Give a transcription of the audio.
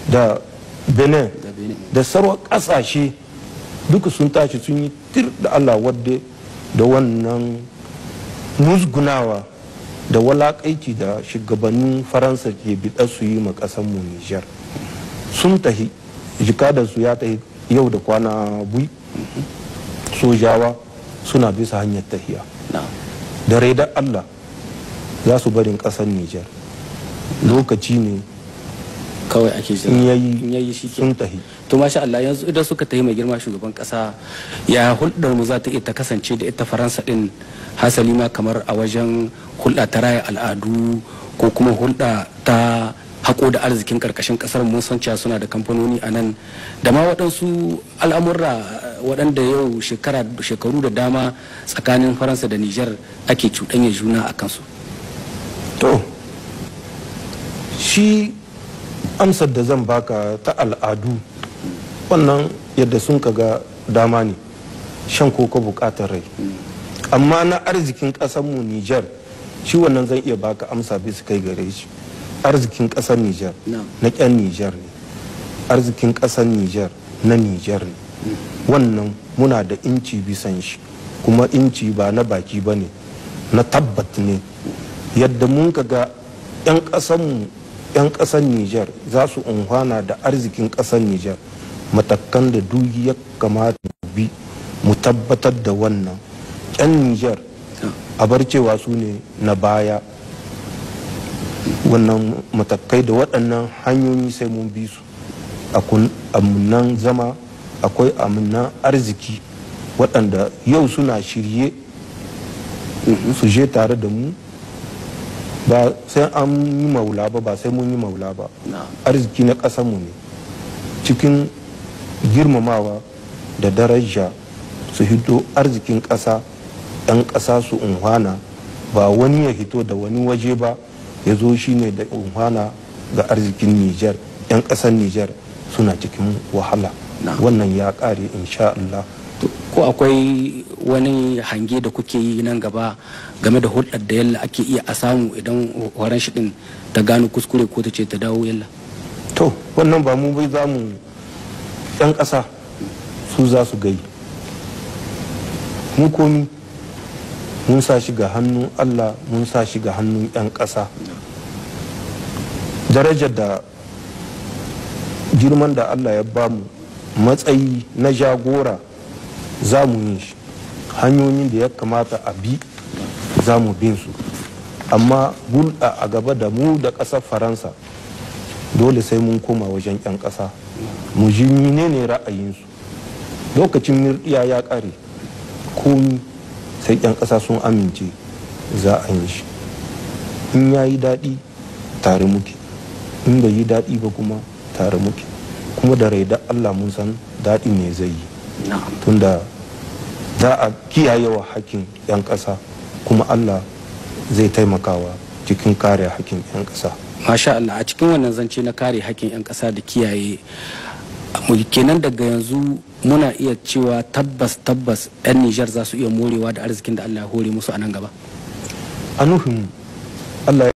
da benin Da Benin. da sarwa kasashe duka sun tashi sun yi tir da allah wadda da wannan musgunawa da walakaici da shugabannin faransa ke biɗa su yi ma mu nijar sun tahi jikadarsu ya tahi yau da kwana bui sojawa suna bisa hanyar tahiya na'am da raidar allah za su barin ƙasar nijar lokaci ne kawai ake jira in yayi in yayi shi ke sun tahi to masha Allah yanzu idan suka tafi mai girma shugaban kasa ya hulɗar mu za ta iya ta kasance da ita faransa din hasali ma kamar a wajen hulɗa ta raya al'adu ko kuma hulɗa ta haƙo da arzikin ƙarƙashin ƙasar mun san cewa suna da kamfanoni a nan da ma waɗansu al'amurra waɗanda yau shekara shekaru da dama tsakanin faransa da nijar ake cuɗanya juna a kansu to shi amsar da zan baka ta al'adu wannan yadda sun ga dama ne shan koko bukatar rai amma na arzikin mu nijar shi wannan zan iya baka amsa bisa kai gare shi arzikin ƙasar nijar Na'am. na ƙyan nijar ne arzikin ƙasar nijar na nijar ne wannan muna da inci bisan shi kuma inci ba na baki ba ne na tabbat ne yadda mun ka ga 'yan ƙasanmu 'yan ƙasar nijar za su unhwana da arzikin ƙasar nijar matakan da duyi ya kamata mu bi mu tabbatar da wannan 'yan nijar a bar cewa su ne na baya wannan matakai da waɗannan hanyoyi sai mun bi su akwai amunan zama akwai amunan arziki waɗanda yau suna shirye su je tare da mu ba sai an yi maula ba ba sai mun yi maula ba Na'am. arziki na ƙasanmu ne cikin girmamawa da daraja su hito arzikin ƙasa 'yan ƙasa su unhwana ba wani ya hito da wani waje ba ya zo shi ne da unhwana ga arzikin nijar 'yan ƙasar nijar suna cikin wahala Na'am. wannan ya ƙare insha Allah To, ko akwai wani hange da kuke yi nan gaba game da hulɗar da yalla ake iya a samu idan horon shi din ta gano kuskure ko ta ce ta dawo yalla to wannan ba mu bai za mu 'yan ƙasa su za su gai mu komi mun sa shi ga hannun allah mun sa shi ga hannun 'yan ƙasa darajar da girman da allah ya bamu matsayi na jagora za mu yi shi hanyoyin da ya kamata a bi za mu bin su amma hulɗa a gaba da mu da ƙasar faransa dole sai mun koma wajen 'yan ƙasa mu ji ne ra'ayinsu lokacin mirɗiya ya ƙare komi sai 'yan ƙasa sun amince za a yi shi in ya yi daɗi tare muke in bai yi daɗi ba kuma tare muke kuma da rai da allah mun san daɗi ne zai yi na'am tunda za a kiyaye wa hakkin 'yan ƙasa kuma allah zai taimakawa cikin kare hakkin 'yan ƙasa masha Allah a cikin wannan zance na kare hakkin 'yan ƙasa da kiyaye mu kenan daga yanzu muna iya cewa tabbas tabbas 'yan Nijar za su iya morewa da arzikin da Allah ya hore musu a nan gaba a nufin allah